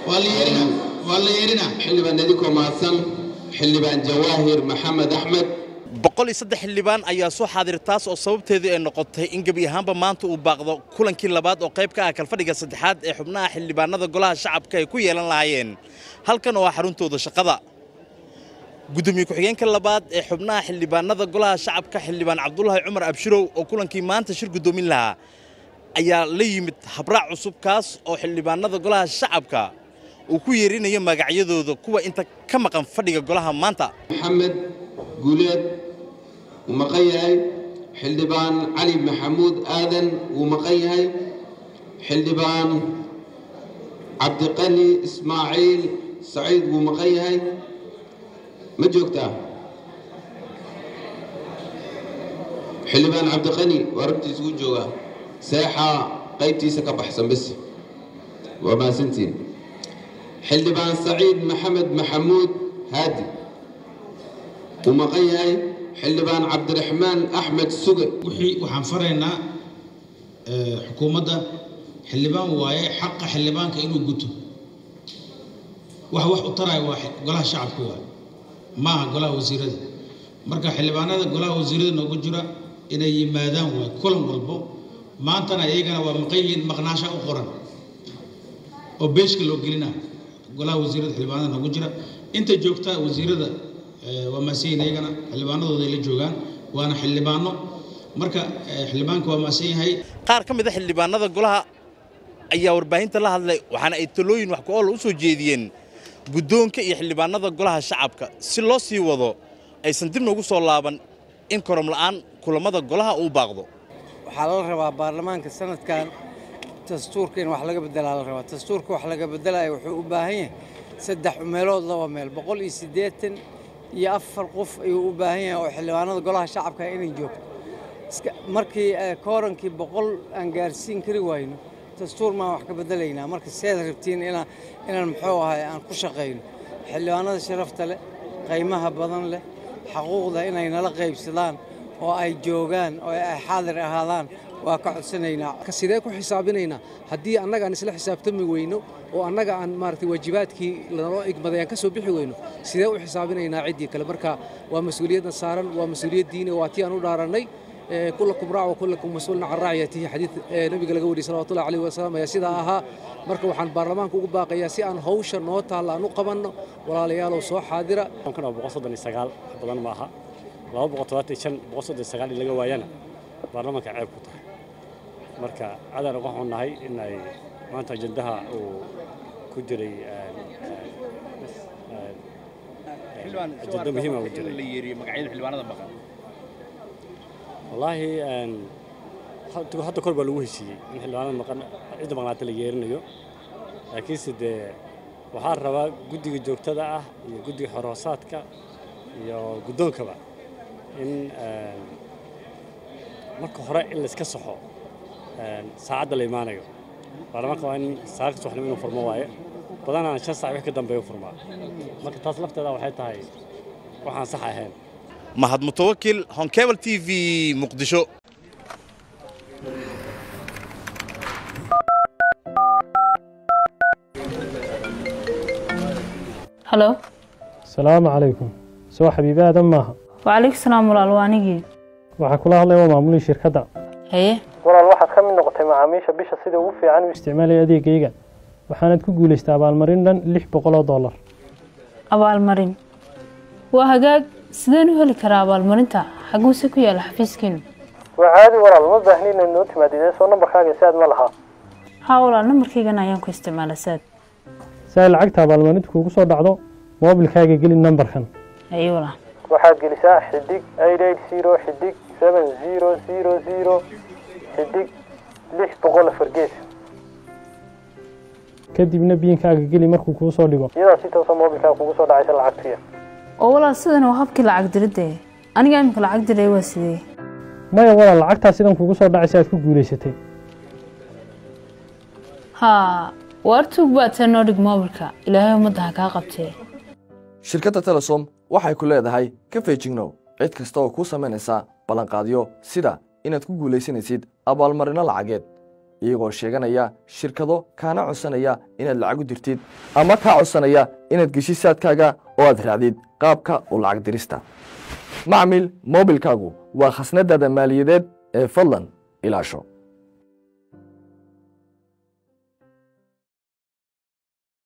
waa la yeerina waa la yeerina xildhibaan idikoo mahadsan xildhibaan jawaahir maxamed axmed boqol iyo saddex xildhibaan ayaa soo xaadir taas oo sababteedu ay noqotay in gebi ahaanba maanta uu baaqdo kulankii labaad oo qayb ka ah kalfadhiga saddexaad ee xubnaha xildhibaanada golaha shacabka ay ku yeelan lahaayeen halkan oo ah xaruntooda shaqada gudoomiye ku-xigeenka labaad ee xubnaha xildhibaanada golaha shacabka xildhibaan cabdulaahi cumar abshirow oo kulankii maanta shir gudoomin lahaa ayaa la yimid habraac cusub kaas oo xildhibaanada golaha shacabka uu ku yeerinayo magacyadooda kuwa inta ka maqan fadhiga golaha maanta maxamed guuleed wuu maqan yahay xildhibaan cali maxamuud aadan wuu maqan yahay xildhibaan cabdiqani ismaaciil saciid wuu maqan yahay ma joogtaa xildhibaan cabdiqani waa rabtiisa u joogaa seexaa qaybtiisa ka baxsan bis waa mahadsantiin xildhibaan saciid maxamed maxamuud haadi wuu maqan yahay xildhibaan cabdiraxmaan axmed suge wixii waxaan faraynaa xukuumadda xildhibaan waaye xaqa xildhibaanka inuu guto wax wax u taraya waa golaha shacabka waa maaha golaha wasiirada marka xildhibaanada golaha wasiirada noogu jira inay yimaadaan waay kulan walbo maantana iyagana waa maqan yihiin maqnaasha u qoran oo beeshka loo gelina golaha wasiirada xildhibaanada noogu jira inta joogta wasiirada waa maasiyin iyagana xildhibaanadooda ay la joogaan waana xildhibaano marka xildhibaanka waa maasan yahay qaar ka mid a xildhibaanada golaha ayaa warbaahinta la hadlay waxaana ay talooyin wax ku oola u soo jeediyeen guddoonka iyo xildhibaanada golaha shacabka si loo sii wado aysan dib noogu soo laaban in korom la'aan kulammada golaha uu baaqdo waxaa lala rabaa baarlamaanka sanadkan dastuurka in wax laga bedelaa la rabaa dastuurka wax laga bedelaya wuxuu u baahan yahay saddex meelood laba meel boqol iyo siddeetan iyo afar qof ayuu u baahan yahay oo xildhibaanada golaha shacabka inay joogto markii koorankii boqol aan gaarsiin kari wayno dastuur maan wax ka bedelaynaa marka seed rabtiin inaan inaan muxuu ahay aan ku shaqayno xildhibaanada sharafta leh qaymaha badan leh xaquuqda inay nala qaybsadaan oo ay joogaan oo ay xaadir ahaadaan waa ka codsanaynaa sidee ku xisaabinaynaa haddii annaga aan isla xisaabtami weyno oo annaga aan maaragtay waajibaadkii lanoo igmaday aan ka soo bixi weyno sidee u xisaabinaynaa ciddii kale marka waa mas-uuliyadna saaran waa mas-uuliyad diini waa tii aan u dhaarannay كلكم راع وكلكم مسؤول عن رعيته حديث نبي قال قولي صلى الله عليه وسلم يا سيدا أها marka waxaan baarlamaanka ugu baaqayaa si aan hawsha noo taalla aan u qabanno walaalayaalow soo xaadira kan boqol soddon iyo sagaal wax badan ma aha laba boqol todobaatan iyo shan boqol soddon iyo sagaal in laga waayana baarlamaanka ceeb ku tahay marka cadaan uga xunnahay in ay maanta ajendaha uu ku jiray ajenda muhiima u jiray wallaahi hadda kor baa lagu heshiiyey in xildhibaanada maqan cidda maqnaata la yeerinayo laakiinse dee waxaa rabaa guddiga joogtada ah iyo guddiga xoroosaadka iyo guddoonkaba in marka hore in layska saxo saacadda la imaanayo baarlamaanka waa in saaka subaxnimo inuu furmo waaye badanaan shan saac wix ka dambeeya furmaa marka taas lafteeda waxay tahay waxaan sax ahayn mahad mutawakil honkebel t v muqdisho halo asalaamu calaykum soo xabiibi aadan maaha wacalaykum salaam walaal waa anigii waxaa kula hadlaya waa maamulii shirkadda haye walaal waxaad ka mid noqotay macaamiisha bisha sida ugu fiican u isticmaalaya adeegayga waxaanad ku guulaystay abaalmarin dhan lix boqol oo dollar abaalmarin waa hagaag sideen u heli karaa abaalmarinta xaguuse ku yaala xafiiskiinu waa caadi walaal ma baahni inaad noo timaadidee soo nambarkaaga saad ma lahaa haa walaal nambarkaygana ayaan ku isticmaala saad si ay lacagta abaalmarinta kuugu soo dhacdo moobilkaaga geli nambarkan haye walaal waxaad gelisaa xidig eight eight zero xidig seven zero zero zero xidig lix boqol afar gees kadibna biinkaaga geli markuu kuu soo dhigo iyadaa si toosa moobilkaaga kugu soo dhacaysa lacagtuya oo walaal sidan waa habkii lacag diridde aniga imika lacag diray waa sidee maya walaal lacagtaa sidan kugu soo dhacaysa aad ku guulaysatay haa waartuug baad see noo dhig moobilka ilaahay ummadda ha kaa qabtee shirkadda telesom waxay ku leedahay ka feejignow cid kasta oo kuu samaynaysa ballanqaadyo sida inaad ku guulaysanaysid abaalmarinno lacageed iyagoo sheeganaya shirkado kaana codsanaya inaad lacag u dirtid ama kaa codsanaya inaad geshid saadkaaga oo aad raacdid qaabka u lacag dirista macmil moobilkaagu waa khasnadaada maaliyadeed ee fadlan ilaasho